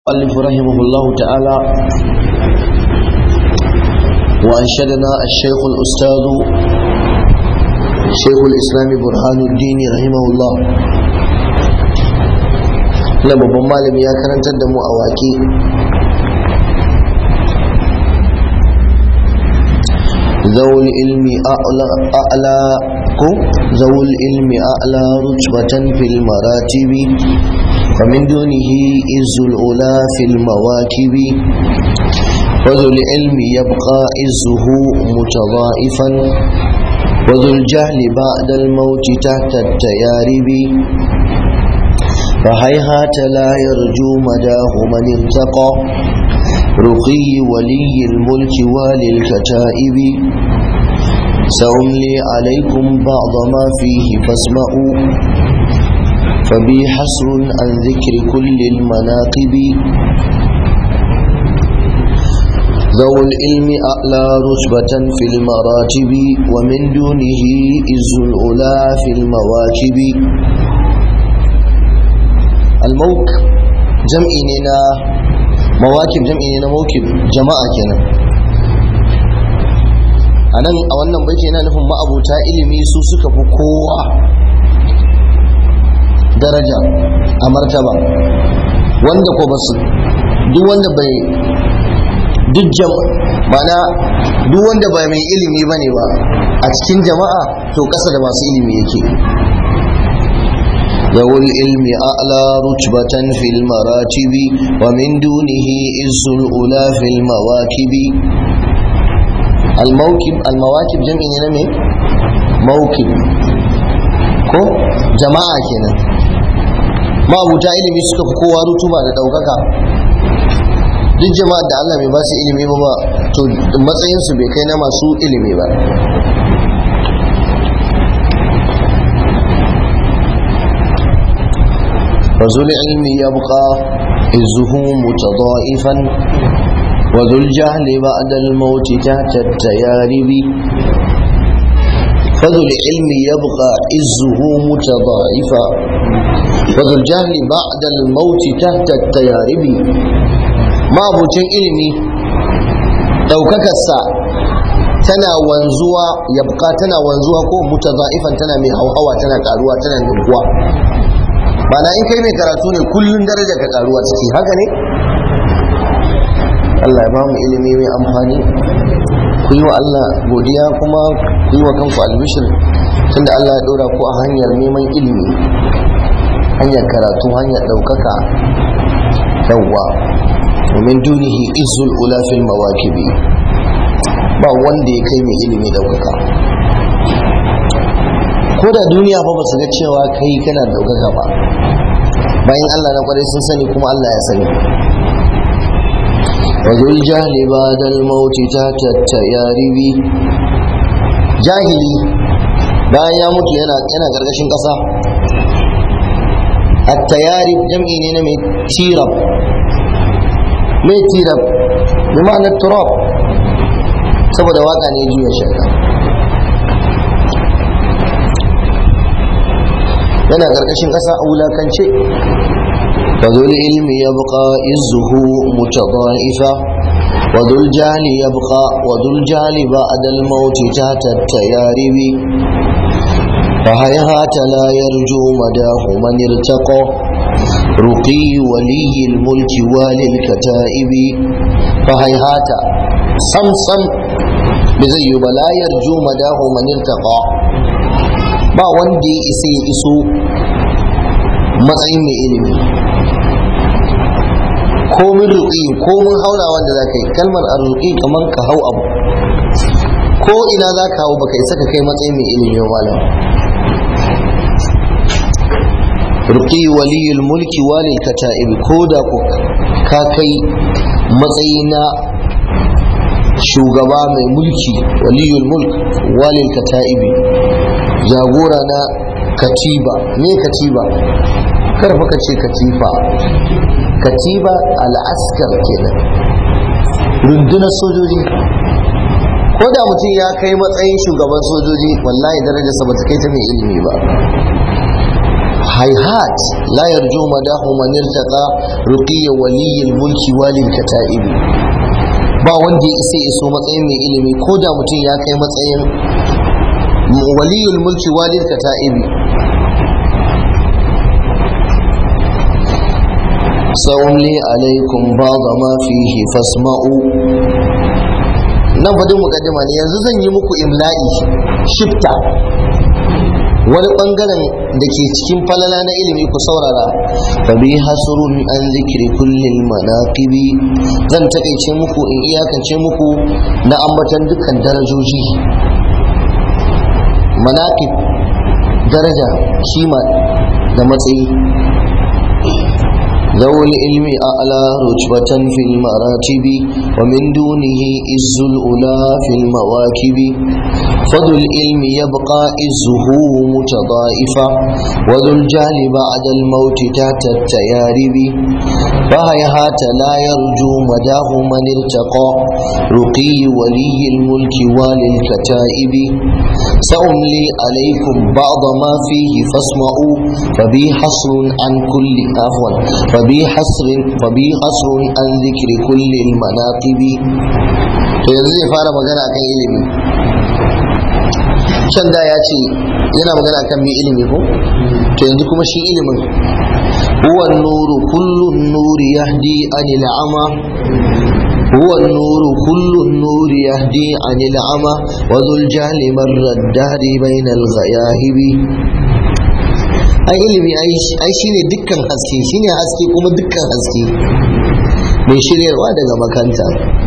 المؤلف رحمه الله تعالى وأنشدنا الشيخ الأستاذ شيخ الإسلام برهان الدين رحمه الله na babban malami ya karantar da mu a waƙe zawul ilmi a'la ko zawul ilmi a'la rutbatan fil maratibi فمن دونه إز الأولى في المواكب وذو العلم يبقى إزه متضائفا وذو الجهل بعد الموت تحت التيارب فهيهات لا يرجو مداه من ارتقى رقي ولي الملك وللكتائب سأملي عليكم بعض ما فيه فاسمعوا فبي حسر عن ذكر كل المناقب ذو العلم أعلى رتبة في المراتب ومن دونه إز الأولى في المواكب الموك جمعيننا مواكب جمعيننا موكب جماعة كنا anan a wannan baiti yana nufin ma'abuta ilimi su suka fi kowa daraja a martaba wanda ko basu duk wanda bai duk mana duk wanda ba mai ilimi bane ba a cikin jama'a to kasa da masu ilimi yake ذو العلم أعلى رتبة في المراتب ومن دونه إز الأولى في المواكب الموكب المواكب جمع نمي موكب ko jama'a kenan ma'abuta ilimi suka fi kowa rutuba da ɗaukaka duk jama'a da Allah bai ba su ilimi ba ba to matsayinsu bai kai na masu ilimi ba فذو العلم يبقى عزه متضائفا وذو الجهل بعد الموت تحت التيارب فذو العلم يبقى عزه متضاعفا وذو الجهل بعد الموت تحت التيارب ما بوتين علمي daukakarsa tana wanzuwa yabka tana wanzuwa ko mutaza'ifan tana mai hauhawa tana karuwa tana ninkuwa Bana in kai mai karatu ne kullun daraja ka karuwa ciki haka ne Allah ya ba mu ilimi mai amfani ku yi wa Allah godiya kuma ku yi wa kanku albishir tunda Allah ya dora ku a hanyar neman ilimi hanyar karatu hanyar ɗaukaka yawwa domin dunihi izul ula fil mawakibi ba wanda ya kai mai ilimi ɗaukaka ko da duniya fa ba su ga cewa kai kana ɗaukaka ba bayan Allah na kwarai sun sani kuma Allah ya sani وذو الجهل بعد الموت تحت التيارب جاهلي bayan ya mutu yana yana gargashin ƙasa at-tayarib jam'i ne na mai tirab mai tirab bi ma'anar turab saboda waka ne juya shaka yana gargashin ƙasa a wulakance وذو العلم يبقى إزه متضائفا وذو الجهل يبقى وذو الجهل بعد الموت تحت التيارب فهيهات لا يرجو مداه من ارتقى رقي ولي الملك وللكتائب فهيهات صمصم بزي لا يرجو مداه من ارتقى ba wanda ya isa ya iso matsayin mai ilimi komin ruƙi komin haura wanda za ka yi kalmar a ruƙi kamar ka hau abu ko ina za ka hau baka isa ka kai matsayin mai ilimin malam ruƙi waliyul mulki walil kata'ibi ko da ku ka kai matsayi na shugaba mai mulki waliyul mulk walil kata'ibi jagora na katiba me katiba karfa ka ce katifa katiba al'askar kenan rundunar sojoji ko da mutum ya kai matsayin shugaban sojoji wallahi darajarsa ba ta kai ta mai ilimi ba هيهات لا يرجو مداه من ارتقى رقي ولي الملك والي الكتائب ba wanda ya isa iso matsayin mai ilimi ko da mutum ya kai matsayin waliyul mulki walil kata'ibi sa'umli alaikum ba'da ma fihi fasma'u nan fadin mukaddima ne yanzu zan yi muku imla'i shifta wani bangaren da ke cikin falala na ilimi ku saurara fa bi hasrun an zikri kullil manaqibi zan takaice muku in iyakance muku na ambatan dukkan darajoji manaqib daraja kima da matsayi ذو العلم أعلى رتبة في المراتب ومن دونه إز الأولى في المواكب فذو العلم يبقى إزه متضائفا وذو الجهل بعد الموت تحت التيارب فهيهات لا يرجو مداه من ارتقى رقي ولي الملك وللكتائب سأملي عليكم بعض ما فيه فاسمعوا فبي حصر عن كل عفوا فبي حصر فبي حصر عن ذكر كل المناقب to yanzu zai fara magana akan ilimi can da ya ce yana magana akan mai ilimi ko to yanzu kuma shi ilimin huwa nuru kullu nuri yahdi anil ama هو النور كل النور يهدي عن العمى وذو الجهل مر الدهر بين الغياهب ai ilimi ai shine dukkan haske shine haske kuma dukkan haske mai shiryarwa daga makanta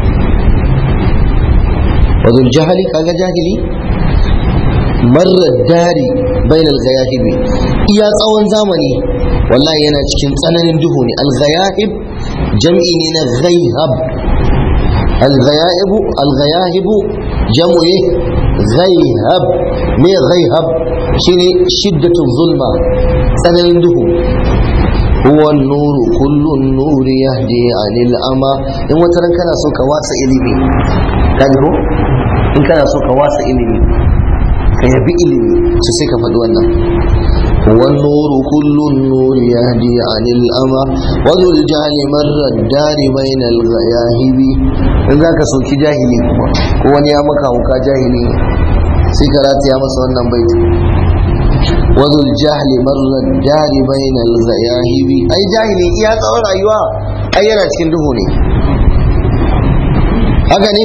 wadul jahali kaga jahili marar dari bainal gayahibi iya tsawon zamani wallahi yana cikin tsananin duhu ne al-ghayahib jam'i ne na ghayhab الغيائب الغياهب جمع غيهب ما غيهب شيني شدة الظلمة سننده هو النور كل النور يهدي عن الأمى إن وترن كان سوك واسع إلمي كان هو إن كان سوك واسع إلمي كيبي إلمي سيسيك فدوانا هو النور كل النور يهدي عن الأمى وذو الجهل مر الدار بين الغياهب in za ka soki jahili kuma ko wani ya maka hauka jahili sai ka rataya masa wannan baiti wazul jahli marar dari bainal zayahibi ai jahili iya tsawon rayuwa ai yana cikin duhu ne haka ne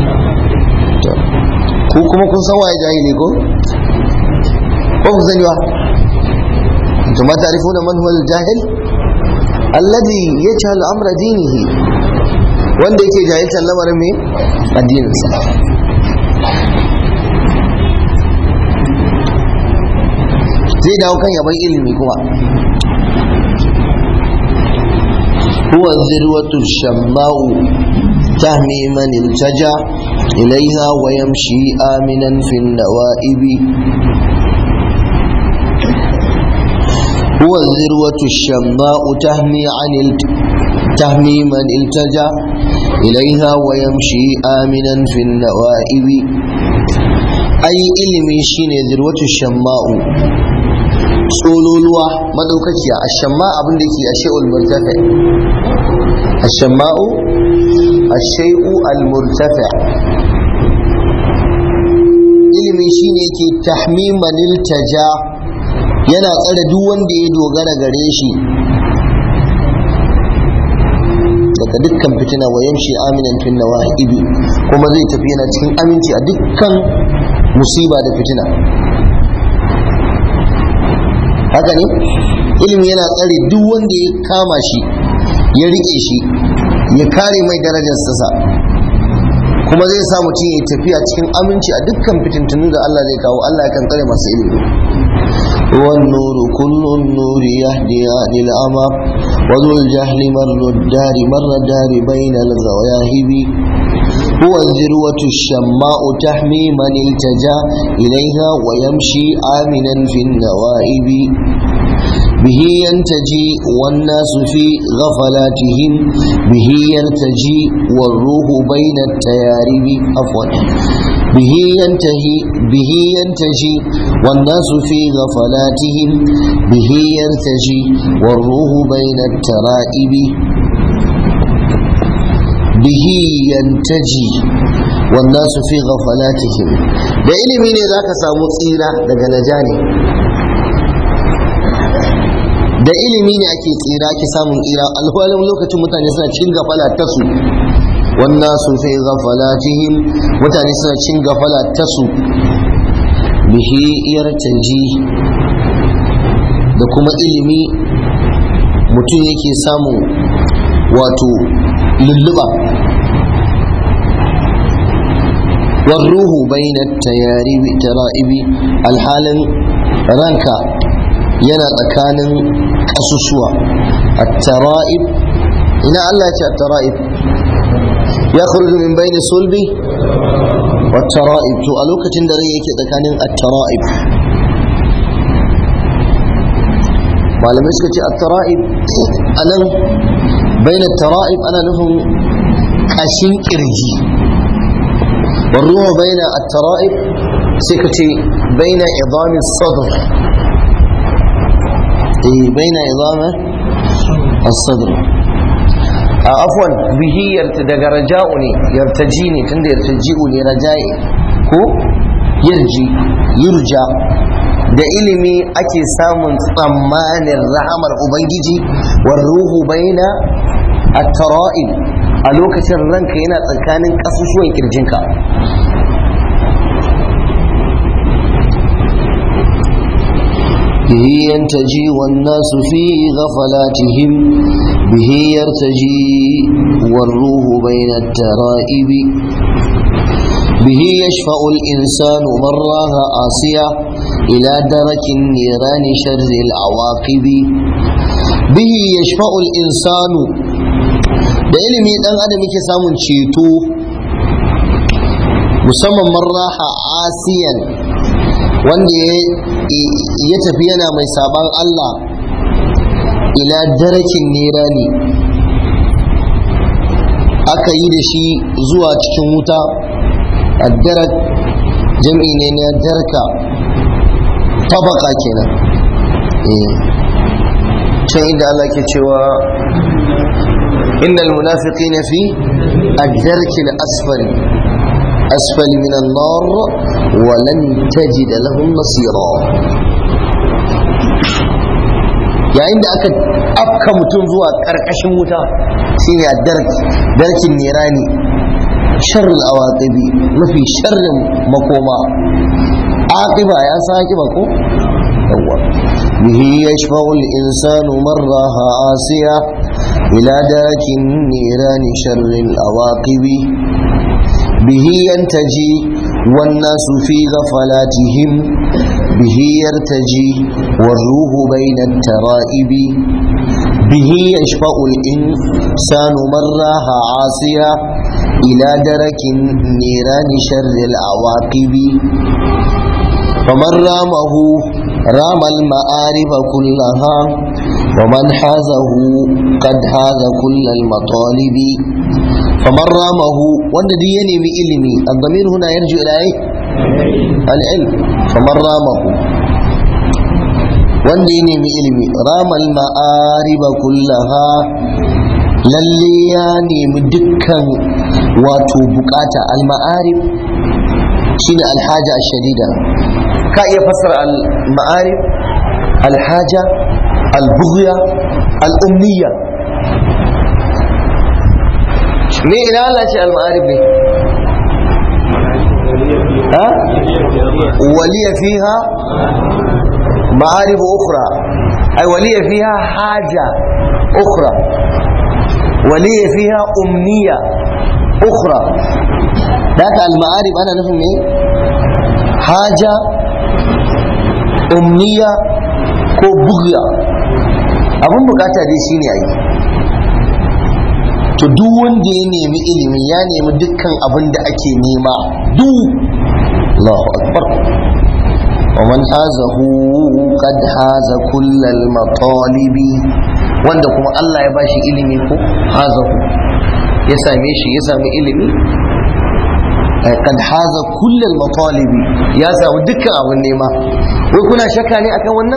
ku kuma kun san waye jahili ko ko ku sani ba to ma ta'rifuna man huwa al-jahil alladhi yajhalu amra dinihi wanda yake jahiltar lamarin mai addininsa zai dawo kan yaban ilimi kuma huwa zirwatu shamma'u tahmi man iltaja ilaiha wa yamshi aminan fi nawa'ibi huwa zirwatu shamma'u tahmi an تهمي من التجا إليها ويمشي آمنا في النوائب أي إلمي شين ذروة الشماء tsololuwa madaukakiya a shamma abin da ke a shai'ul murtafi a shamma'u a shai'u al-murtafi ilimi shine ke tahmimanil taja yana tsare duk wanda ya dogara gare shi daga dukkan fitina wa yamshi aminan fin nawa'ibi kuma zai tafi yana cikin aminci a dukkan musiba da fitina haka ne ilimi yana tsare duk wanda ya kama shi ya rike shi ya kare mai darajar sa kuma zai sa mutum ya tafiya cikin aminci a dukkan fitintunu da Allah zai kawo Allah kan tsare masu ilimi والنور كل النور يهدي عن الأمى وذو الجهل مر الدار مر الدار بين الغواهب هو الذروة الشماء تحمي من التجا إليها ويمشي آمنا في النوائب به ينتجي والناس في غفلاتهم به يرتجي والروح بين التيارب عفوا به ينتهي به ينتجي والناس في غفلاتهم به يرتجي والروح بين الترائب به ينتجي والناس في غفلاتهم da ilimi ne za ka samu tsira daga najani da ilimi ne ake tsira ake samun tsira alhalin lokacin mutane suna cin gafala ta su wannan su fi gafalatihim mutane suna cin gafala ta su bihi yartaji da kuma ilimi mutum yake samun wato lulluba والروح بين التيارب ترائب الحال ranka yana tsakanin ƙasusuwa at-tara'ib ina Allah ce at-tara'ib ya khuruju min bayni sulbi wat-tara'ib to a lokacin da rai yake tsakanin at-tara'ib malamai suka ce at-tara'ib anan bayna at-tara'ib ana nufin kashin kirji والروح بين الترائب سكتي بين عظام الصدر إيه بين عظام الصدر آه عفوا به يرتدق رجاؤني يرتجيني تند يرتجئني رجائي هو يرجي يرجى da ilimi ake samun tsammanin rahamar ubangiji war ruhu baina at-tara'ib a lokacin ranka yana tsakanin ƙasusuwan kirjinka به ينتجي والناس في غفلاتهم به يرتجي والروح بين الترائب به يشفع الإنسان من راه عاصية إلى درك النيران شر العواقب به يشفع الإنسان da ilimi dan adam yake samun ceto musamman marraha asiyan wanda ya tafi yana mai saban Allah ila darakin nerani aka yi da shi zuwa cikin wuta addarak jam'i ne na darka tabaka kenan can inda Allah ke cewa إن المنافقين في الدرك الأسفل أسفل من النار ولن تجد لهم نصيرا yayin da aka afka mutum zuwa ƙarƙashin wuta shine a darkin nirani sharrin awaqibi mafi sharrin makoma aqiba ya san aqiba ko yawwa bihi yashfa'u al-insanu marraha asiya إلى داك النيران شر الأواقب به ينتجي والناس في غفلاتهم به يرتجي والروح بين الترائب به يشفع الإنسان من راها عاصيا إلى درك النيران شر العواقب فمن رامه رام المآرب كلها ومن حازه قد حاز كل المطالب فمن رامه والذي ينمي علمي الضمير هنا يرجع إلى أي العلم فمن رامه wanda ya nemi ilimi ramal ma'ariba kullaha lalle ya nemi dukkan wato bukata al-ma'arib shine alhaja shadida ka iya fassara al-ma'arib alhaja al-bughya al-umniya me ina Allah ce al-ma'arib ne ha waliya fiha ma'arib ukhra ay waliya fiha haja ukhra waliya fiha umniya ukhra daga al-ma'arib ana nufin ne haja umniya ko bugya abin bukata dai shine ayi to duk wanda ya nemi ilimi ya nemi dukkan abin da ake nema duk Allahu akbar ومن حازه قد حاز كل المطالب wanda kuma Allah ya bashi ilimi ko hazahu ya same shi ya sami ilimi kad haza kullal matalibi ya samu dukkan abin nema wai kuna shakka ne akan wannan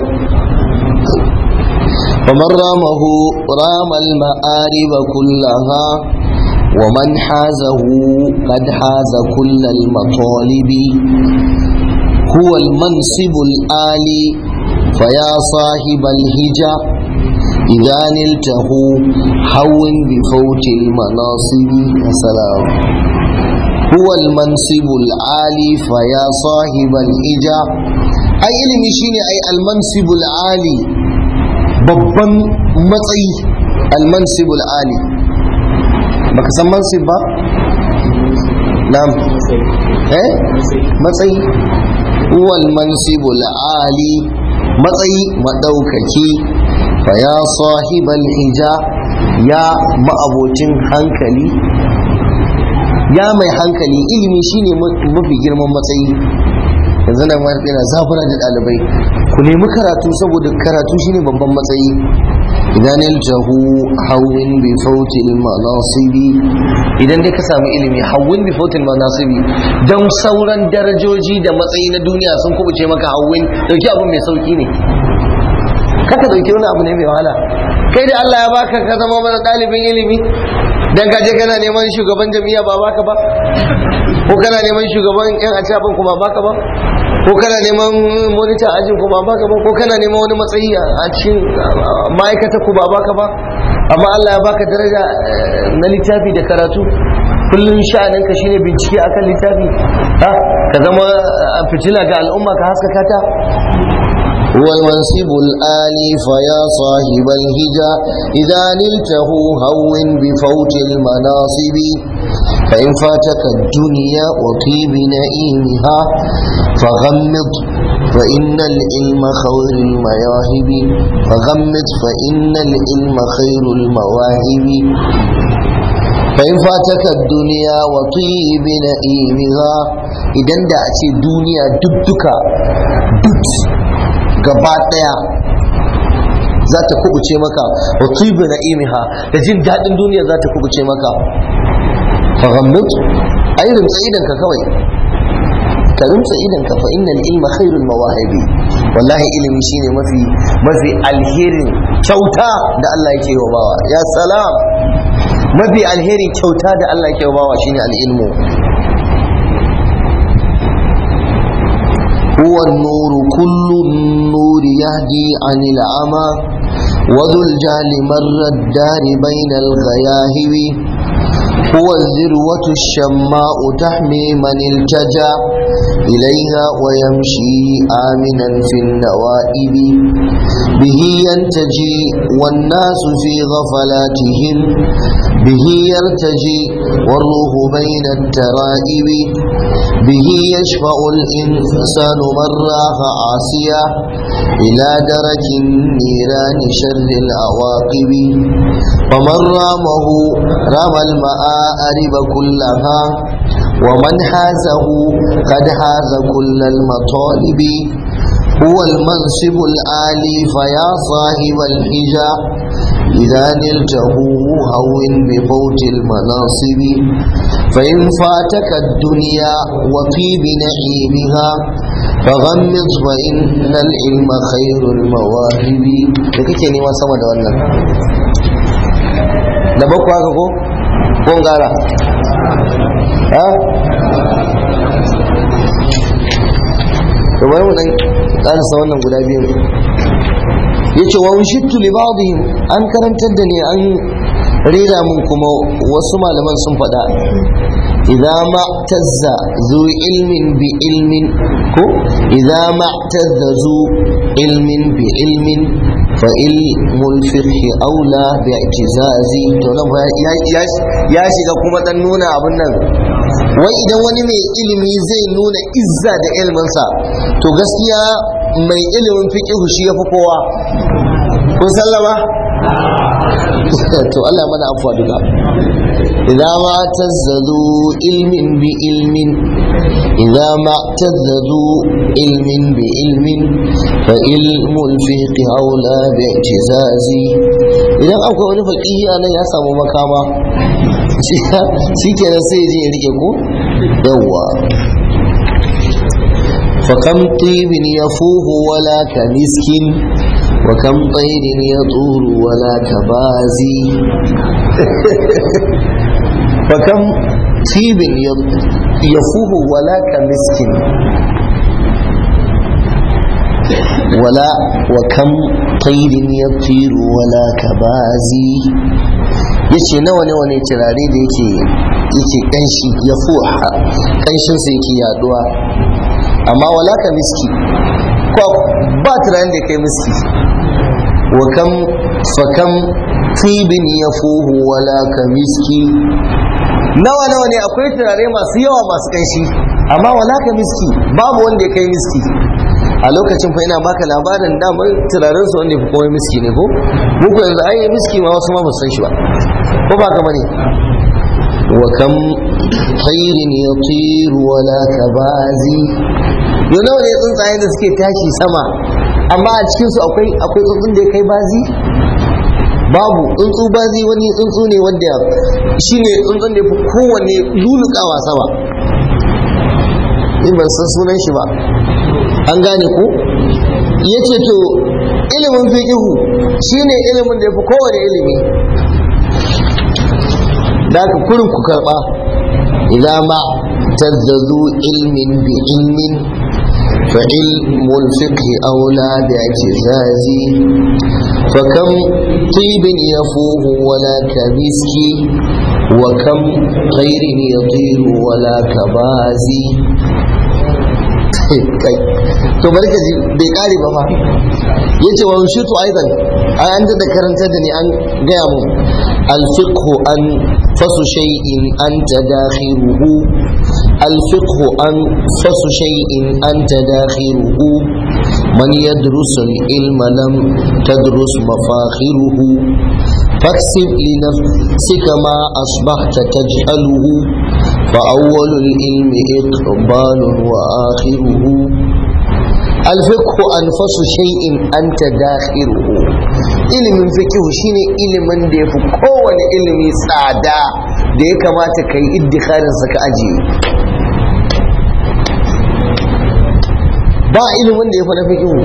ومن رامه رام المآرب كلها ومن حازه قد حاز كل المطالب هو المنصب الآلي فيا صاحب الهجا إذا نلته هون بفوت المناصب السلام هو المنصب العالي فيا صاحب الهجا أي علمي شيني أي المنصب العالي babban matsayi almansibul ali baka san mansib ba na'am eh matsayi wal mansibul ali matsayi madaukaki fa ya sahibal hija ya ma'abocin hankali ya mai hankali ilimi shine mafi girman matsayi yanzu nan ma yana zafura da ɗalibai ku nemi karatu saboda karatu shine babban matsayi idan iljahu hawin bi fautil manasibi idan dai ka samu ilimi hawin bi fautil manasibi dan sauran darajoji da matsayi na duniya sun kubuce maka hawin dauki abu mai sauki ne kaka dauki wani abu ne mai wahala kai da Allah ya baka ka zama mana ɗalibin ilimi dan kaje kana neman shugaban jami'a ba baka ba ko kana neman shugaban yan acabin kuma baka ba ko kana neman monitor ajin ku ba baka ba ko kana neman wani matsayi a cikin ma'aikata ku ba baka ba amma Allah ya baka daraja na littafi da karatu kullum sha'anin ka shine bincike akan littafi ha ka zama fitila ga al'umma ka haskaka ta والمنصب الآلي فيا صاحب الهجا إذا نلته هون بفوت المناصب فإن فاتك الدنيا وطيب نئيمها فغمض فإن العلم خير المواهب فغمض فإن العلم خير المواهب فإن فاتك الدنيا وطيب نئيمها إذا دعت الدنيا دبك دبت gaba daya za ta kubuce maka wa tubu na'imiha da jin daɗin duniya za ta kubuce maka fa ghammut ai rimtsa idan ka kawai ka rimtsa idan ka fa innal ilma khairul mawahibi wallahi ilimi shine mafi mafi alherin kyauta da Allah yake wa bawa ya salam mafi alherin kyauta da Allah yake wa bawa shine al-ilmu هو النور كل النور يهدي عن العمى وذو الجهل مر الدار بين الغياهب هو الذروة الشماء تحمي من التجا إليها ويمشي آمنا في النوائب به ينتجي والناس في غفلاتهم به يرتجي والروح بين الترائب به يشفع الإنسان من راح عاصيا إلى درك النيران شر العواقب ومن رامه رام المآرب كلها ومن حازه قد حاز كل المطالب هو المنصب العالي فيا صاحب الحجا إذا نلته هون بفوت المناصب فإن فاتك الدنيا وطيب نعيمها فغمض فإن العلم خير المواهب da kake nema sama da wannan da bakwa haka ko ko gara ha to bari mu dan karasa wannan guda biyu yace wa ushittu li ba'dihim an karantar da ni an rera mun kuma wasu malaman sun faɗa idza ma tazza zu ilmin bi ilmin ko idza ma tazza zu ilmin bi ilmin fa ilmul fiqh aula bi i'tizazi to nan ya shiga kuma dan nuna abun nan wai idan wani mai ilimi zai nuna izza da ilminsa to gaskiya mai ilimin fiqh shi yafi kowa kun sallama to Allah mana afuwa duka idza ma tazzazu ilmin bi ilmin idza ma tazzazu ilmin bi ilmin fa ilmu al-fiqh aula bi i'tizazi idan akwai wani faqihi anan ya samu makama shi kenan sai je ya rike ko yawwa فكم طيب يفوه ولا كمسك وكم طير يطور ولا كبازي فكم طيب يفوه ولا كمسك ولا وكم طير يطير ولا كبازي yace nawa nawa ne turare da yake yake kanshi ya fuha kanshinsa yake yaduwa amma wala ka miski ko ba tunanin da kai miski wa kam fa kam tibin yafuhu wala ka miski nawa nawa ne akwai turare masu yawa masu kanshi amma wala ka miski babu wanda ya kai miski a lokacin fa ina baka labarin damar turaren su wanda ya fi komai miski ne ko muku yanzu ai miski ma wasu ma ba san shi ba ko ba ka bane wa kam khairin yatir wala kabazi yau nawa ne tsuntsaye da suke tashi sama amma a cikin su akwai akwai tsuntsun da ya kai bazi babu tsuntsu bazi wani tsuntsu ne wanda shine tsuntsun da ya fi kowanne lulukawa sama in ban san sunan shi ba an gane ku ya ce to ilimin fiƙihu shine ilimin da ya fi kowane ilimi da aka kurin ku karɓa idan ma tazzazu ilmin bi ilmin fa ilmul fiqhi aula bi i'tizazi fa kam tibin yafuhu wala kamiski wa kam khairin yatiru wala kabazi kai to bari ka ji bai kare ba fa yace wa shutu aidan ai an da karanta da ni an gaya mu الفقه أنفس شيء أنت داخله الفقه أنفس شيء أنت داخله من يدرس العلم لم تدرس مفاخره فاكسب لنفسك ما أصبحت تجهله فأول العلم إقبال وآخره الفقه أنفس شيء أنت داخله ilimin fikihu shine ilimin da ya fi kowane ilimi tsada da ya kamata ka yi iddikarinsa ka ajiye ba ilimin da ya fi na fikihu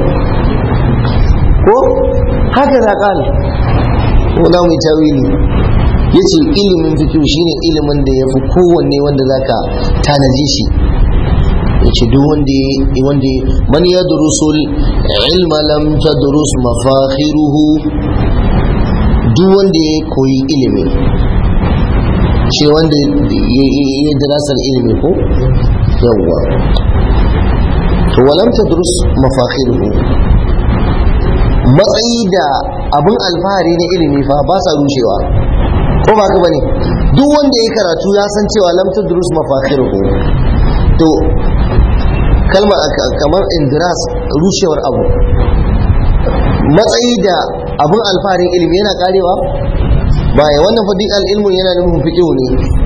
ko haka za ƙal wala mai tawili ya ce ilimin fikihu shine ilimin da ya fi kowanne wanda za ka tanaji shi yace duk wanda wanda man yadrusul ilma lam tadrus mafakhiruhu duk wanda ya koyi ilimi shi wanda ya dirasar ilimi ko yawwa to walam tadrus mafakhiruhu matsayi da abin alfahari na ilimi fa ba sa rushewa ko ba ka bane duk wanda ya karatu ya san cewa lam tadrus mafakhiruhu to kalmar kamar indiras rushewar abu matsayi da abin alfaharin ilimi yana karewa baya wannan fadi al'ilmu yana nufin fiƙihu ne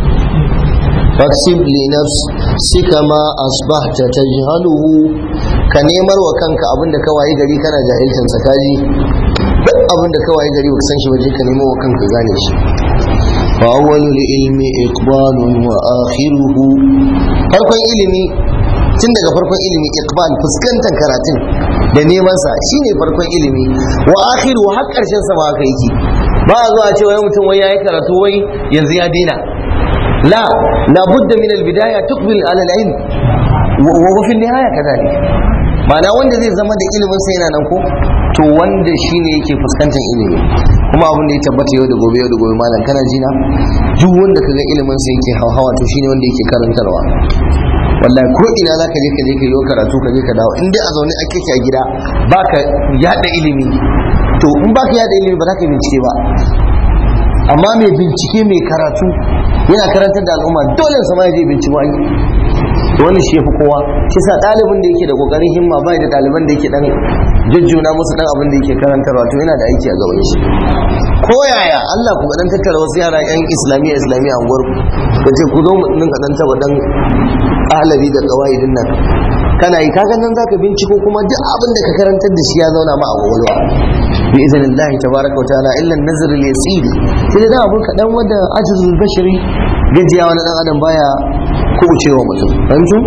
faksib li nafsika ma asbahta tajhaluhu ka nemar wa kanka abin da ka wayi gari kana jahilcin sa kaji duk abin da ka wayi gari baka san shi waje ka nemo wa kanka gane shi fa awwalul ilmi iqbalun wa akhiruhu farkon ilimi tun daga farkon ilimi iqbal fuskantar karatun da neman sa shine farkon ilimi wa akhiru har karshen sa ma haka yake ba a zuwa cewa mutum wai yayi karatu wai yanzu ya daina la la budda min al bidaya tuqbil ala al ilm wa fi nihaya kadhalik ma'ana wanda zai zama da ilimin sa yana nan ko to wanda shine yake fuskantar ilimi kuma abin da ya tabbata yau da gobe yau da gobe malam kana jina duk wanda kaga ilimin sa yake hawa to shine wanda yake karantarwa wallahi ko ina za ka je ka je ka yi karatu ka je ka dawo in dai a zaune ake a gida baka yada ilimi to in baka yada ilimi ba za ka bincike ba amma mai bincike mai karatu yana karantar da al'umma dole sa ma ya je bincike ai wani shi fi kowa shi sa ɗalibin da yake da ƙoƙarin himma bai da ɗaliban da yake dan jujjuna musu dan abin da yake karantarwa to yana da aiki a gaban shi ko yaya Allah ku dan tattara wasu yara yan islamiyya islamiyya a unguwar ku ce ku zo mu dinga dan taba dan ahlabi da qawaidin nan kana yi kaga nan zaka binciko kuma duk abin da ka karantar da shi ya zauna ma a kwakwalwa bi idhnillah tabaraka wa ta'ala illa an-nazr al-yasir sai da abu kadan wanda ajizul bashari gajiya wani dan adam baya kubucewa mutum fahimtu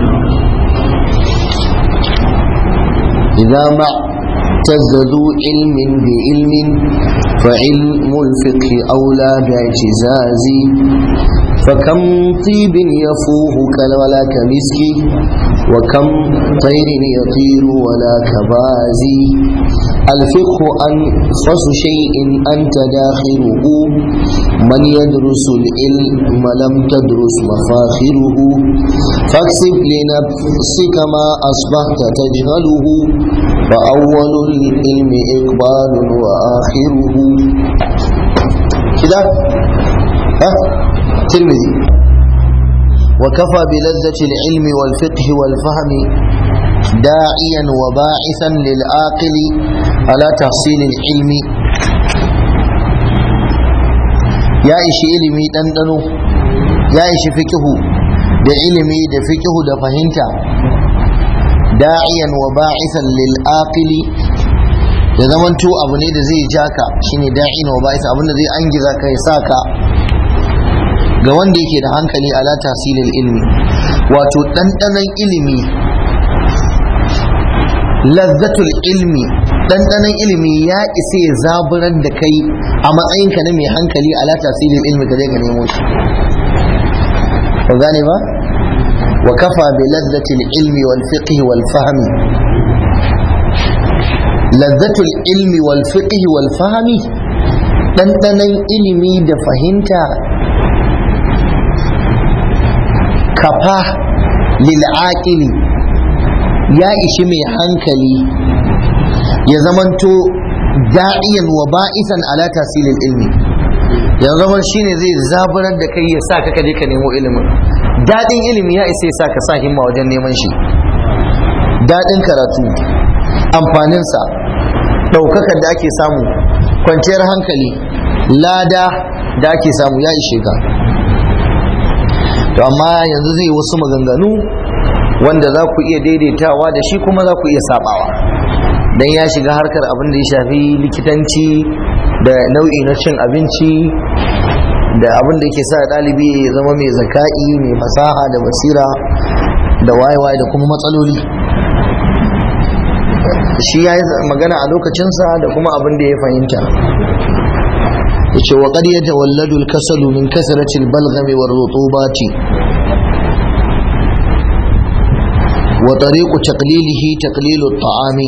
idza ma تزدوا علم بعلم فعلم الفقه أولى باعتزاز فكم طيب يفوه ولا كمسك وكم طير يطير ولا كبازي الفقه أنفس شيء أنت داخله من يدرس العلم لم تدرس مفاخره فاكسب لنفسك ما أصبحت تجهله فأول العلم إقبال وآخره كده ها ترمذي وكفى بلذة العلم والفقه والفهم داعيا وباعثا للعاقل على تحصيل العلم يا إشي علمي دندنو يا إشي فقه da ilimi da fikihu da fahimta da'iyan wa ba'isan lil aqili da zamanto abu ne da zai ja ka shine da'iyan wa ba'isan abin da zai angiza ka ya sa ka ga wanda yake da hankali ala tasilil ilmi wato ɗanɗanon ilimi lazzatul ilmi ɗanɗanon ilimi ya isa ya zaburar da kai a matsayinka na mai hankali ala tasilil ilmi ka je ka nemo shi ba gane ba wa kafa bi lazzatil ilmi wal fiqh wal fahmi lazzatul ilmi wal fiqh wal fahmi ɗanɗanon ilimi da fahimta kafa lil'aƙili ya ishi mai hankali ya zamanto da'iyan wa ba'isan ala tasirin ilmi ya zama shine zai zaburar da kai ya sa ka kaje ka nemo ilimin daɗin ilimi ya isa ya sa ka sa himma wajen neman shi daɗin karatu amfaninsa ɗaukakar da ake samu kwanciyar hankali lada da ake samu ya ishe ka to amma yanzu zai wasu maganganu wanda za ku iya daidaitawa da shi kuma za ku iya sabawa dan ya shiga harkar abin da ya shafi likitanci da nau'i na cin abinci da abin da yake sa ɗalibi ya zama mai zaka'i mai fasaha da basira da wayewaye da kuma matsaloli shi ya yi magana a lokacinsa da kuma abin da ya fahimta yace wa qad yatawalladu al-kasalu min kasrati al-balghami war-rutubati wa tariqu taqlilihi taqlilu at-ta'ami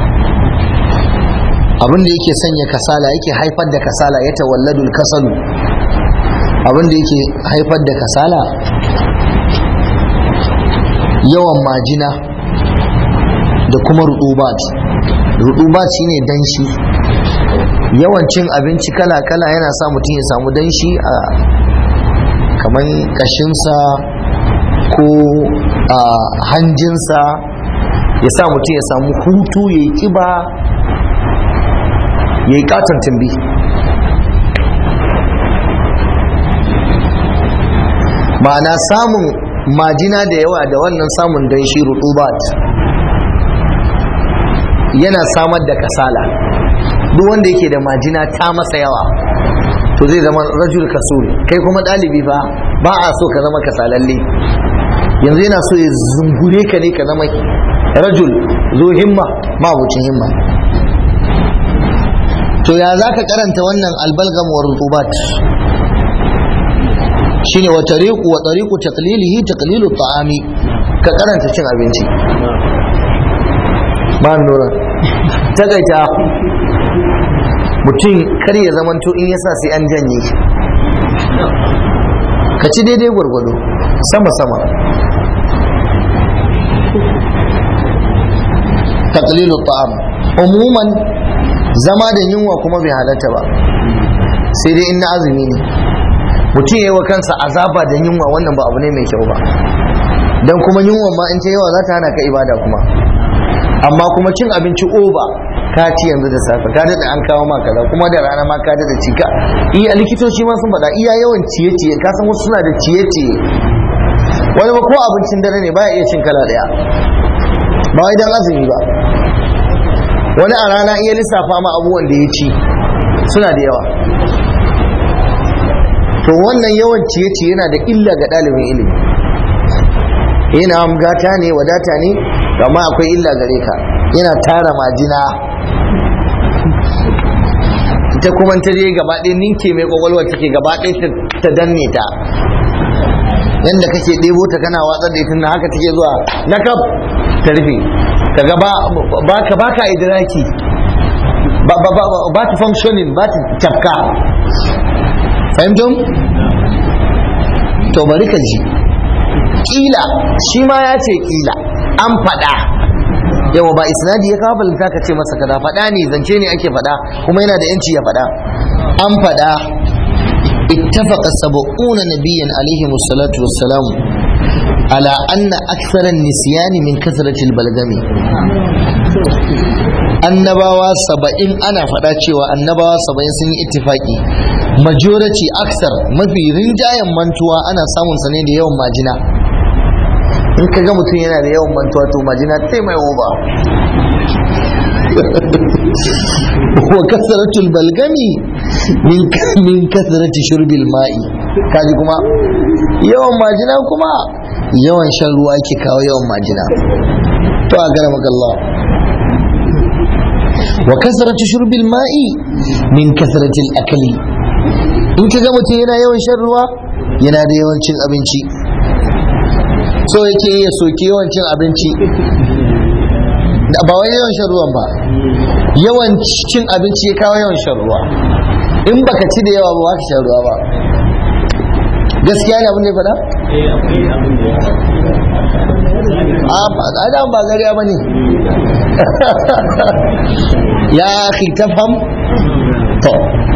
abin da yake sanya kasala yake haifar da kasala ya tawalladu al-kasalu abin da yake haifar da kasala yawan majina da kuma rutubat rutubat shine danshi yawan cin abinci kala-kala yana sa mutum ya samu danshi a kamar kashinsa ko a hanjinsa ya sa mutum ya samu hutu ya yi kiba ya yi katon tumbi ma'ana samun majina da yawa da wannan samun danshi rutubat yana samar da kasala duk wanda yake da majina ta masa yawa to zai zama rajul kasul kai kuma ɗalibi fa ba a so ka zama kasalalle yanzu yana so ya zungure ka ne ka zama rajul zo himma mabucin himma to ya za ka karanta wannan albalgam wa rutubat shine wa tariqu wa tariqu taqlilihi taqlilu ta'ami ka karanta cin abinci ba nura tagaita mutum kar ya zamanto in yasa sai an janye ka ci daidai gwargwado sama-sama taqlilu ta'am umuman zama da yunwa kuma bai halatta ba sai dai in na azumi ne mutum ya yi wa kansa azaba da yunwa wannan ba abu ne mai kyau ba don kuma yunwa ma in ta yawa za ta hana ka ibada kuma amma kuma cin abinci oba ka ci yanzu da safe ka daɗa an kawo maka kaza kuma da rana ma ka daɗa ci ka iya likitoci ma sun faɗa iya yawan ciye-ciye ka san wasu suna da ciye-ciye wani ba ko abincin dare ne baya iya cin kala ɗaya ba wai dan azumi ba wani a rana iya lissafa ma abubuwan da ya ci suna da yawa to wannan yawan ciye-ciye yana da illa ga ɗalibin ilimi yana gata ne wadata ne amma akwai illa gare ka yana tara majina ita kuma ta je gaba ɗaya ninke mai kwakwalwa take gaba ɗaya ta danne ta yadda kake ɗebo ta kana watsar da ita na haka take zuwa na kaf ta rufe kaga ba ka ba ka idraki ba ba ba ba ta functioning ba ta tafka fahimtum to bari ka ji kila shi ma ya ce kila an faɗa yawa ba isnadi ya kawo balanta ka ce masa kada faɗa ne zance ne ake faɗa kuma yana da yanci ya faɗa an faɗa اتفق سبعون نبيا عليهم الصلاة والسلام على أن أكثر النسيان من كثرة البلغم annabawa saba'in ana faɗa cewa annabawa saba'in sun yi ittifaki majority aksar mafi rinjayen mantuwa ana samun sa ne da yawan majina in ka ga mutum yana da yawan mantuwa to majina sai mai oba wa kasaratul balgami min min kasarati shurbil ma'i kaji kuma yawan majina kuma yawan shan ruwa ke kawo yawan majina to a gara Allah wa kasarati shurbil ma'i min kasaratil akali in ka ga mutum yana yawan shan ruwa yana da yawan cin abinci so yake iya soke yawan cin abinci ba wai yawan shan ruwan ba yawan cin abinci ya kawo yawan shan ruwa in baka ci da yawa ba ba ka shan ruwa ba gaskiya ne abin da ya faɗa? a da ba gariya ba ne ya akhi tafham to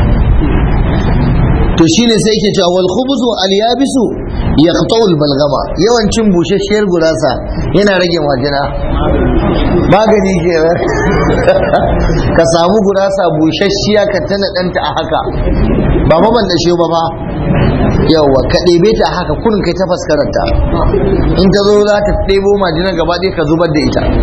to shine sai yake cewa wal khubzu al yabisu yaqta'u al balgama yawan cin bushasshiyar gurasa yana rage majina magani ke ka samu gurasa bushashiya ka tana danta a haka ba ma ban dashe ba ba yawa ka ɗebe ta a haka kurin kai ta faskaranta in ta zo za ta ɗebo majina gaba ɗaya ka zubar da ita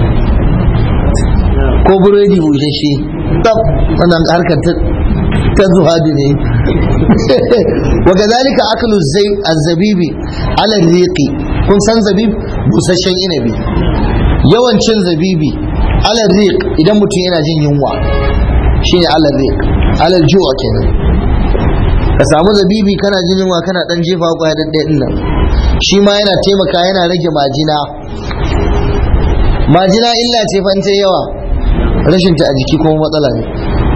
ko buredi bushashe tab wannan harkar ta zuhadi ne wa kazalika aklu zai az-zabibi ala riqi kun san zabib busasshen inabi yawan cin zabibi ala riq idan mutum yana jin yunwa shine ala riq ala ju'a kenan ka samu zabibi kana jin yunwa kana dan jefa kwaya da ɗaya nan shi ma yana taimaka yana rage majina majina illa ce fa yawa rashin ta a jiki kuma matsala ne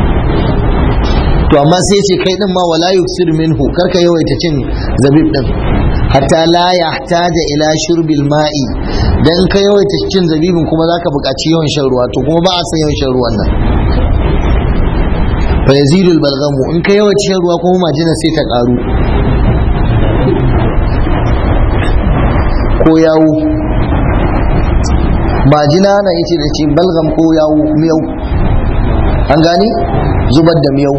to amma sai ce kai din ma wala yuksir minhu karka yawaita cin zabib din hatta la yahtaja ila shurbil ma'i dan ka yawaita cin zabibin kuma zaka buƙaci yawan shan ruwa to kuma ba a san yawan shan ruwan nan fa yazidul balgamu in ka yawaita shan ruwa kuma majina sai ta karu ko yawo majina na yace da ce balgam ko yawo miyau an gani zubar da miyau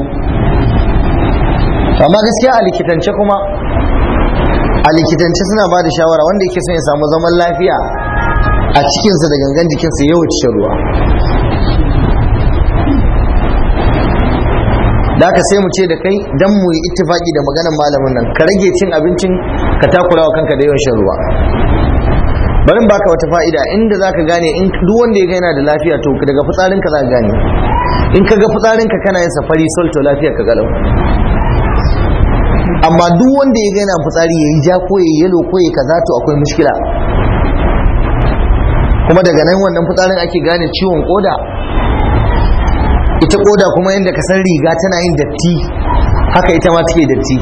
amma gaskiya a likitance kuma a likitance suna ba da shawara wanda yake son ya samu zaman lafiya a cikinsa da gangan jikinsa yawan shan ruwa da aka sai mu ce da kai dan mu yi ittifaki da maganar malamin nan ka rage cin abincin ka takura wa kanka da yawan shan ruwa bari in baka wata fa'ida inda zaka gane in duk wanda ya ga yana da lafiya to daga fitsarinka za ka gane in ka ga fitsarinka kana yin safari sol to lafiya ka galau amma duk wanda ya ga yana fitsari yayi ja ko yayi yalo ko yayi kaza to akwai mushkila kuma daga nan wannan fitsarin ake gane ciwon koda ita koda kuma yadda ka san riga tana yin datti haka ita ma take datti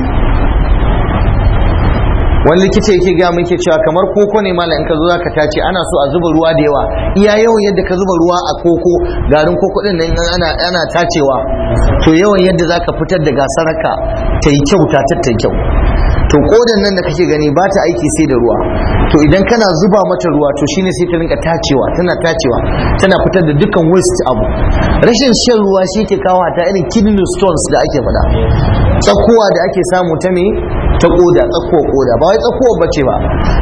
wani likita yake ga muke cewa kamar koko ne malam in ka zo zaka tace ana so a zuba ruwa da yawa iya yawan yadda ka zuba ruwa a koko garin koko din nan ana ana tacewa to yawan yadda zaka fitar da gasaraka ta yi kyau ta ta kyau to kodan nan da kake gani ba ta aiki sai da ruwa to idan kana zuba mata ruwa to shine sai ta rinka tacewa tana tacewa tana fitar da dukkan waste abu rashin shan ruwa shi ke kawo ta irin kidney stones da ake faɗa tsakuwa da ake samu ta me ta koda tsakuwa koda ba wai tsakuwa bace ba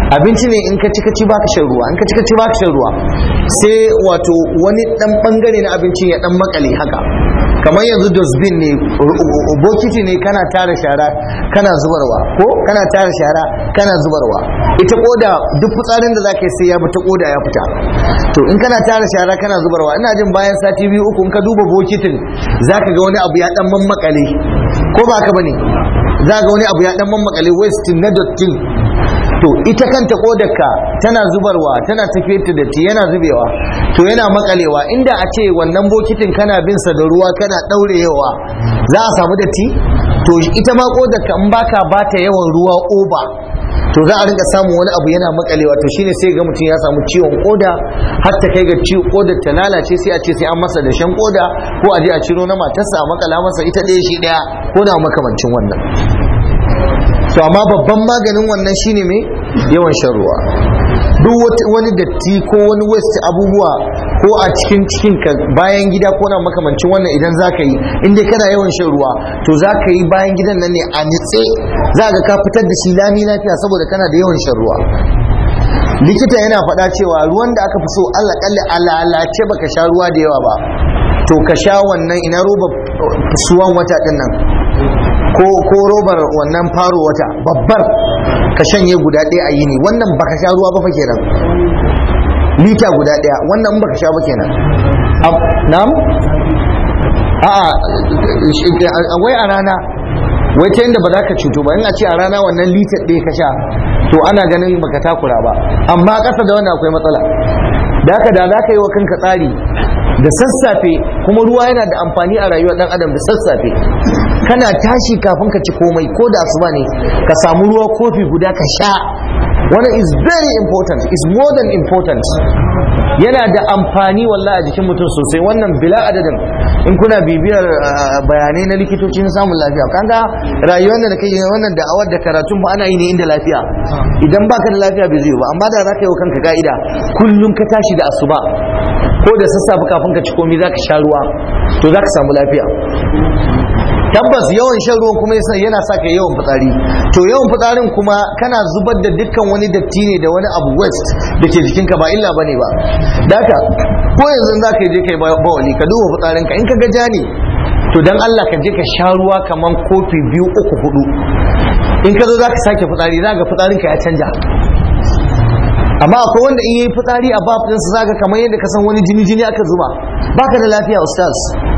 abinci ne in ka ci ka ci baka shan ruwa in ka ci ka ci baka shan ruwa sai wato wani dan bangare na abincin ya dan makale haka kamar yanzu dustbin ne bokiti ne kana tara shara kana zubarwa ko kana tara shara kana zubarwa ita koda duk fitsarin da zaka yi sai ya bi ta koda ya fita to in kana tara shara kana zubarwa ina jin bayan sati biyu uku in ka duba bokitin zaka ga wani abu ya dan mammakale ko ba haka bane za ga wani abu ya dan mammakale waste na dottin to ita kanta kodarka tana zubarwa tana tafiyar da datti yana zubewa to yana makalewa inda a ce wannan bokitin kana bin sa da ruwa kana daurewa za a samu datti to ita ma kodarka in baka bata yawan ruwa oba to za a rinka samun wani abu yana makalewa to shine sai ga mutum ya samu ciwon koda har ta kai ga ciwon kodar ta lalace sai a ce sai an masa da shan koda ko a je a ciro na matarsa a makala masa ita ɗaya shi ɗaya ko na makamancin wannan to amma babban maganin wannan shine mai yawan shan ruwa duk wani datti ko wani waste abubuwa ko a cikin cikin ka bayan gida ko na makamancin wannan idan zaka yi in dai kana yawan shan ruwa to zaka yi bayan gidan nan ne a nitse za ga ka fitar da shi lami lafiya saboda kana da yawan shan ruwa likita yana faɗa cewa ruwan da aka fi so Allah kalli alalace baka sha ruwa da yawa ba to ka sha wannan ina roba suwan wata din nan ko ko robar wannan faro wata babbar ka shanye guda ɗaya a yini wannan baka sha ruwa ba fa kenan lita guda ɗaya wannan baka sha ba kenan na'am a'a wai a rana wai ta yadda ba za ka cuto ba in a ce a rana wannan litar ɗaya ka sha to ana ganin baka takura ba amma ƙasa da wannan akwai matsala da haka da za ka yi wa kanka tsari da sassafe kuma ruwa yana da amfani a rayuwar ɗan adam da sassafe kana tashi kafin ka ci komai ko da asuba ne ka samu ruwa kofi guda ka sha wannan is very important is more than important yana da amfani wallahi a jikin mutum sosai wannan bila adadin in kuna bibiyar bayanai na likitocin samun lafiya kanga rayuwar da kai wannan da'awar da karatun ba ana yi ne inda lafiya idan baka da lafiya bai zai ba amma da za ka yi wa kanka ka'ida kullum ka tashi da asuba ko da sassafe kafin ka ci komai za ka sha ruwa to za ka samu lafiya tabbas yawan shan ruwan kuma yana sa ka yawan fitsari to yawan fitsarin kuma kana zubar da dukkan wani datti ne da wani abu west da ke jikinka ba illa bane ba daka ko yanzu za ka je kai bawali ka duba fitsarinka in ka ga ja ne to dan Allah ka je ka sha ruwa kaman kofi biyu uku hudu in ka zo za ka sake fitsari za ga fitsarinka ya canja amma akwai wanda in yi fitsari a bafinsa za ka kamar yadda ka san wani jini jini aka zuba baka da lafiya ustaz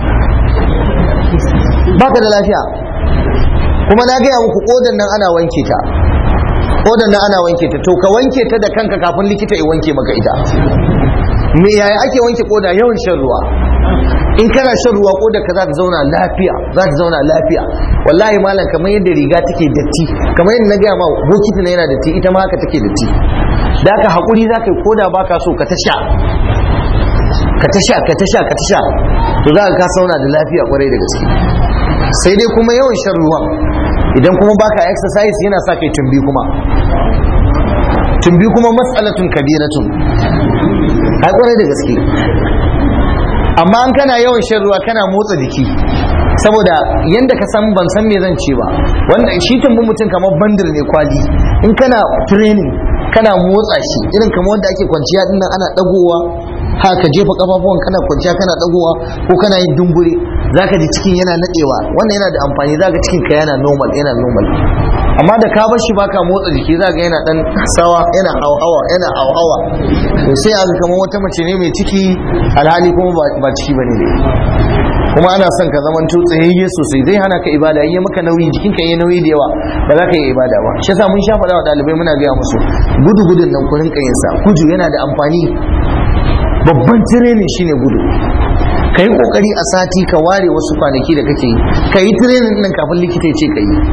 baka da lafiya kuma na gaya muku kodan nan ana wanke ta kodan nan ana wanke ta to ka wanke ta da kanka kafin likita ya wanke maka ita me yaya ake wanke koda yawan shan ruwa in kana shan ruwa koda ka za ta zauna lafiya za ta zauna lafiya wallahi malam kamar yadda riga take datti kamar yadda na gaya ma bokiti na yana datti ita ma haka take datti da haka hakuri za ka yi koda baka so ka ta sha ka ta sha ka ta sha ka ta sha to za ka sauna da lafiya kwarai da gaske sai dai kuma yawan shan ruwa idan kuma baka exercise yana sa kai tumbi kuma tumbi kuma matsalatun kabiratun ai kwarai da gaske amma an kana yawan shan ruwa kana motsa jiki saboda yanda ka san ban san me zan ce ba wanda shi tumbin mutum kamar bandir ne kwali in kana training kana motsa shi irin kamar wanda ake kwanciya dinnan ana dagowa haka jefa kafafuwan kana kwanciya kana dagowa ko kana yin dumbure zaka ji cikin yana nadewa wannan yana da amfani zaka cikin ka yana normal yana normal amma da ka bar shi baka motsa jiki zaka yana dan sawa yana hauhawa yana hauhawa to sai aka kamar wata mace ne mai ciki alhali kuma ba ciki bane ne kuma ana son ka zaman tsayayye sosai zai hana ka ibada yi maka nauyi jikinka yi nauyi da yawa ba za ka yi ibada ba shi yasa mun sha faɗa wa ɗalibai muna gaya musu gudu gudun nan ku rinka yin sa gudu yana da amfani babban tirenin shine gudu ka yi kokari a sati ka ware wasu kwanaki da kake yi ka yi tirenin nan kafin likita ya ce ka yi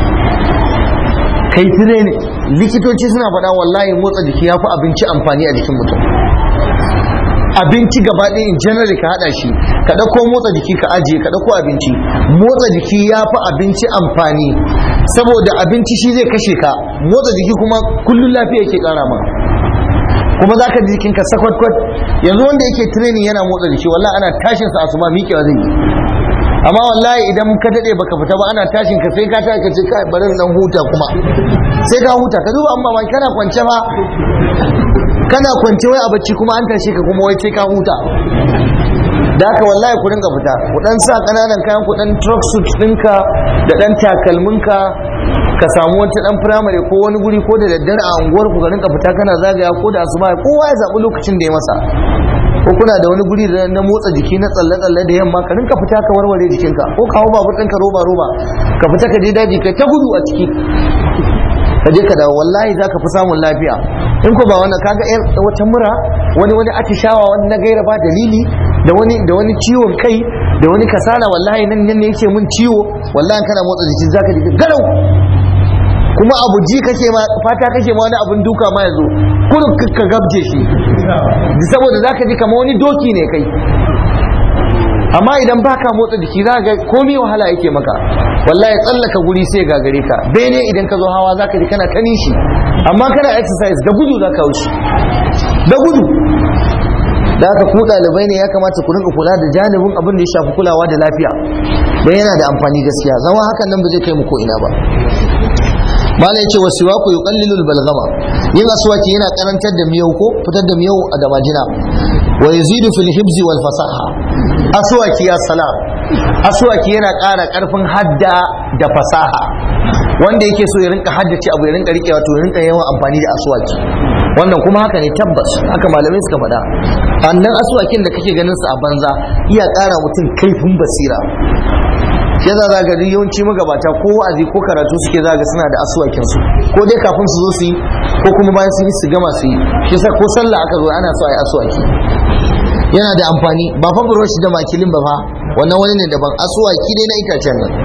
ka yi tirenin likitoci suna faɗa wallahi motsa jiki ya fi abinci amfani a jikin mutum abinci gaba ɗaya in general ka haɗa shi ka ɗauko motsa jiki ka ajiye ka ɗauko abinci motsa jiki ya fi abinci amfani saboda abinci shi zai kashe ka motsa jiki kuma kullum lafiya yake ƙara ma kuma za ka ji jikinka sakwakwat yanzu wanda yake training yana motsa jiki wallah ana tashin sa asuba miƙewa zai yi amma wallahi idan ka dade baka fita ba ana tashin ka sai ka ta ka ce kai bari dan huta kuma sai ka huta ka duba amma mai kana kwance ba kana kwance wai a bacci kuma an tashi ka kuma wai sai ka huta da haka wallahi ku rinka fita ku dan sa kananan kayan ku dan truck suit ɗinka da dan takalminka ka samu wata dan firamare ko wani guri ko da daddare a unguwar ku ka rinka fita kana zagaya ko da asuba kowa ya zaɓi lokacin da ya masa ko kuna da wani guri na motsa jiki na tsalle-tsalle da yamma ka rinka fita ka warware jikinka ko ka hau babur ɗinka roba-roba ka fita ka je daji kai ta gudu a ciki ka je ka dawo wallahi za ka fi samun lafiya in ko ba wannan kaga yar wata mura wani wani atishawa wani na gaira ba dalili da wani da wani ciwon kai da wani kasala wallahi nan nan ne yake mun ciwo wallahi kana motsa jiki zaka ji garau kuma abu ji kake ma fata kake ma wani abun duka ma yazo kullum ka gabje shi saboda zaka ji kamar wani doki ne kai amma idan baka motsa jiki za ga komai wahala yake maka wallahi tsallaka guri sai gagare ka bene idan ka zo hawa zaka ji kana kanin shi amma kana exercise da gudu zaka wuce da gudu da haka ku ɗalibai ne ya kamata ku rinka kula da janibin abin da ya shafi kulawa da lafiya don yana da amfani gaskiya zama hakan nan ba zai kai mu ko ina ba mala yace wa siwaku yuqallilul balgama yin aswaki yana karantar da miyau ko fitar da miyau a da majina wa yazidu fil hibzi wal fasaha aswaki ya salam aswaki yana ƙara ƙarfin hadda da fasaha wanda yake so ya rinka haddace abu ya rinka rikewa to ya rinka yawan amfani da aswaki wannan kuma haka ne tabbas haka malamai suka faɗa annan aswakin da kake ganin sa a banza iya ƙara mutum kaifin basira yasa za ga yawanci magabata ko wa'azi ko karatu suke za ga suna da asuwakin su ko dai kafin su zo su yi ko kuma bayan sun yi su gama su yi shi sa ko sallah aka zo ana so a yi asuwaki yana da amfani ba fa buroshi da makilin ba fa wannan wani ne daban asuwaki dai na itacen nan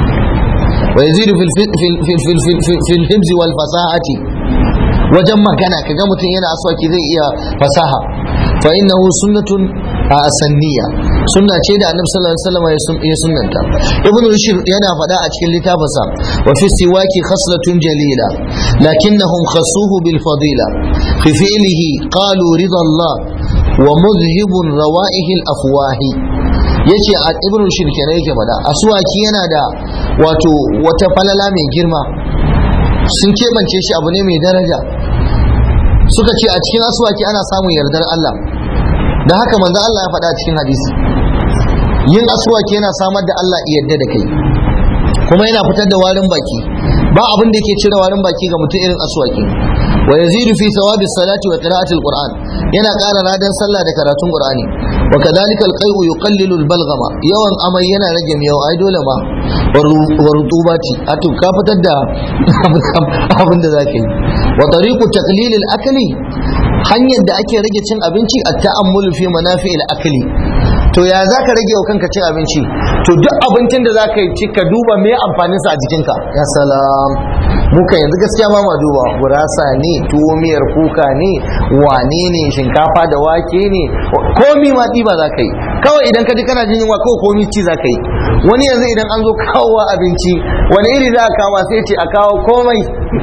wa yazidu fil fil hibzi wal fasahati wajen magana kaga mutum yana aswaki zai iya fasaha fa innahu sunnatun a sanniya sunna ce da annabi sallallahu alaihi wasallam ya sunnanta ibn rushd yana faɗa a cikin littafinsa wa fi siwaki khaslatun jalila lakinnahum khassuhu bil fadila fi fi'lihi qalu rida Allah wa mudhhibun rawaihi al afwahi yace a ibn rushd kenan yake faɗa aswaki yana da wato wata falala mai girma sun keɓance shi abu ne mai daraja suka ce a cikin aswaki ana samun yardar Allah da haka manzo Allah ya faɗa cikin hadisi yin aswaki yana samar da Allah yadda da kai kuma yana fitar da warin baki ba abin da yake cire warin baki ga mutum irin aswaki wa yazidu fi thawabi salati wa qira'ati alquran yana ƙara ladan sallah da karatun qur'ani wa kadhalika alqai'u yuqallilu albalghama yawan amai yana rage miyau ai dole ma wa rutubati ato ka fitar da abin da zaka yi wa tariqu taqlil akli hanyar da ake rage cin abinci a ta'ammulu fi manafi'il akli to ya za ka rage wa kanka cin abinci to duk abincin da za ka ci ka duba me amfanin sa a jikinka ya salam muka yanzu gaskiya ma ma duba gurasa ne tuwo miyar kuka ne wane ne shinkafa da wake ne komi ma ɗiba za ka yi kawai idan ka ji kana jin yunwa kawai komi ci za ka yi wani yanzu idan an zo kawowa abinci wani iri za a kawo sai ce a kawo komai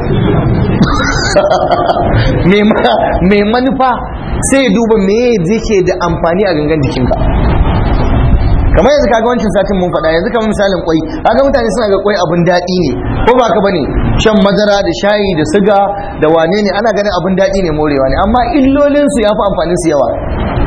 mai manufa sai ya duba me zai da amfani a gangan jikinka kamar yanzu kaga wancan satin mun faɗa yanzu kamar misalin kwai kaga mutane suna ga kwai abun daɗi ne ko ba ka bane shan madara da shayi da siga da wane ne ana ganin abun daɗi ne morewa ne amma illolin su yafi amfanin su yawa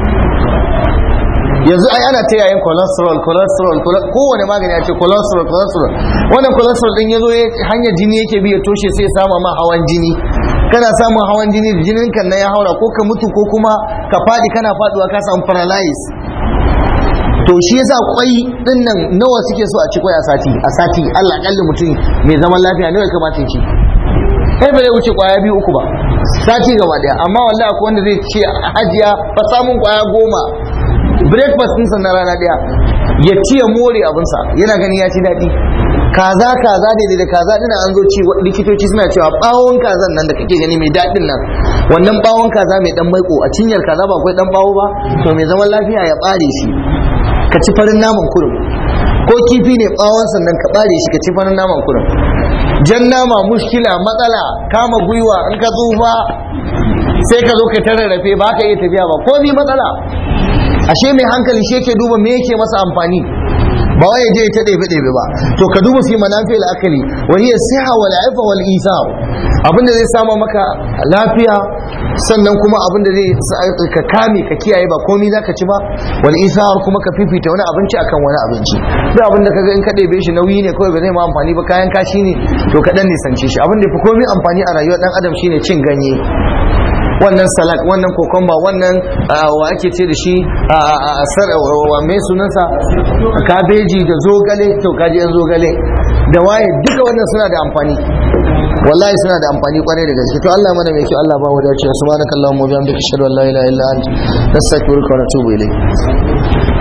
yanzu ai ana ta yayin cholesterol cholesterol kowane magani ya ce cholesterol cholesterol wannan cholesterol din yazo hanyar jini yake bi ya toshe sai ya samu ma hawan jini kana samun hawan jini da jinin kan ya haura ko ka mutu ko kuma ka fadi kana faduwa ka samu paralyze to shi yasa kwai din nan nawa suke so a ci kwai a sati a sati Allah kalli mutum mai zaman lafiya nawa ya kamata ya ci kai ba zai wuce kwaya biyu uku ba sati gaba daya amma wallahi akwai wanda zai ce hajiya fa samun kwaya goma breakfast ɗinsa na rana daya ya ci ya more abinsa yana gani ya ci daɗi kaza kaza ne da kaza dina an zo ci likitoci suna cewa bawon kazan nan da kake gani mai daɗin nan wannan bawon kaza mai dan maiko a cinyar kaza ba akwai dan bawo ba to mai zaman lafiya ya bare shi ka ci farin naman kurum ko kifi ne bawon sannan ka bare shi ka ci farin naman kurum jan nama mushkila matsala kama gwiwa in ka tsufa sai ka zo ka tararrafe ba ka iya tafiya ba ko ni matsala ashe mai hankali shi yake duba me yake masa amfani ba wai ya je ya ta ɗebe ɗebe ba to ka duba fi manafi al-akali wa hiya siha wal ifa wal isar abinda zai samu maka lafiya sannan kuma abinda zai ka kame ka kiyaye ba komai zaka ci ba wal isar kuma ka fifita wani abinci akan wani abinci duk abinda kaga in ka ɗebe shi nauyi ne kawai ba zai ma amfani ba kayan kashi ne to ka dan nisance shi abinda fi komai amfani a rayuwar dan adam shine cin ganye wannan salak wannan kokomba wannan wa ake ce da shi a mai sunansa kabeji da zogale to kaji yan zogale da waye duka wannan suna da amfani wallahi suna da amfani kwarai da gaske to Allah mana mai kyau Allah ba mu dace subhanakallahumma wa bihamdika ashhadu an la ilaha illa anta nastaghfiruka wa natubu ilayk